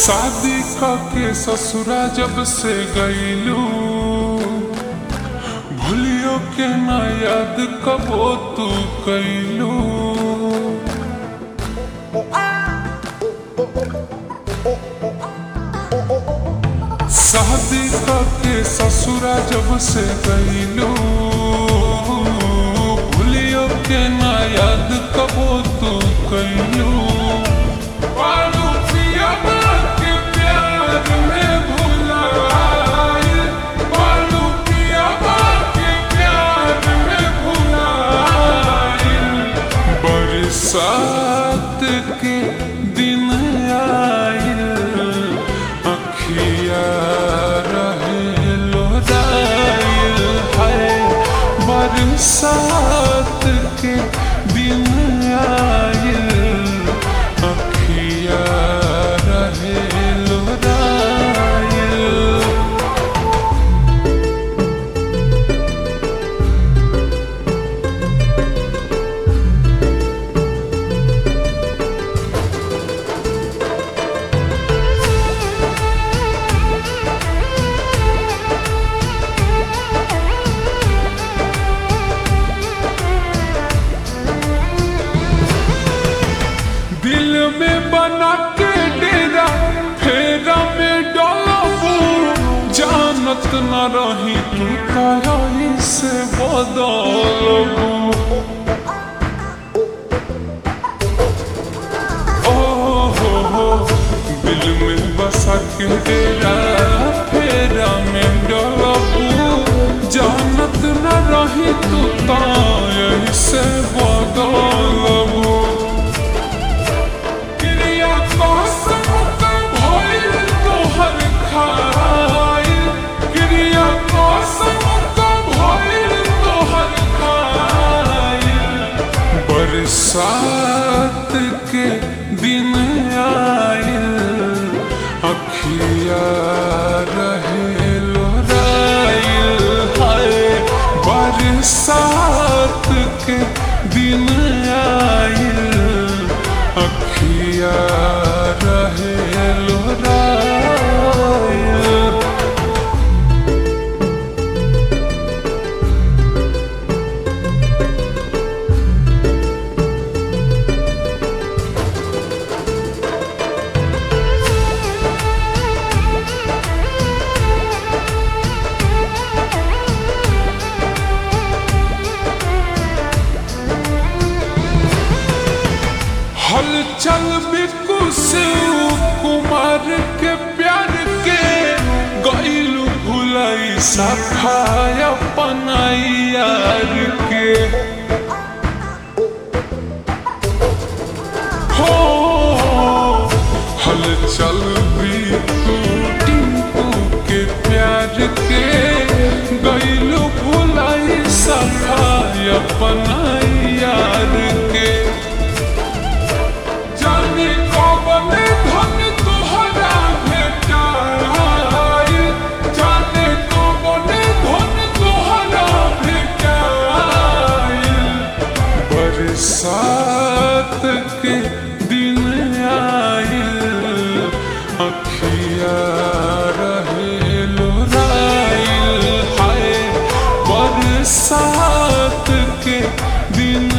शादी के ससुरा जब से गईलू भूलियो के ना याद कबो तू कैलू शादी के ससुरा जब से गईलू भूलियो के ना याद कबो तू कैलू पालू पिया के प्यार में भुलाए पालू पिया के प्यार में भुलाए बरसात के दिन आयल अखिया रहे लोरायल है बरसात के दिन आयल अखिया रहे लोरायल दिल में बना के डेरा फेरा में डलबू जानत न रही तू तरही से बदलबू ओ हो हो दिल में बसा के डेरा फेरा में डलबू जानत न रही तू तरही से बदलबू क्रिया कसम का भइल तोहर खाइल क्रिया कसम का भइल तोहर खाइल बरसात के दिन आइल अखिया रहे लोराइल हाय बरसात के दिन आइल अखिया रहे लोराइल हलचल बिकु से कुमार के प्यार के गईलू भुलाई सफाय अपनाई यार के हो हलचल बिकु टिंकू के प्यार के गईलू भुलाई सफाय अपनाई यार के जाने कौन धन तोहरा भेटाई जाने कौन धन तोहरा भेटाई बरसात के दिन आइल अखिया रहे लोराइल हाय बरसात के दिन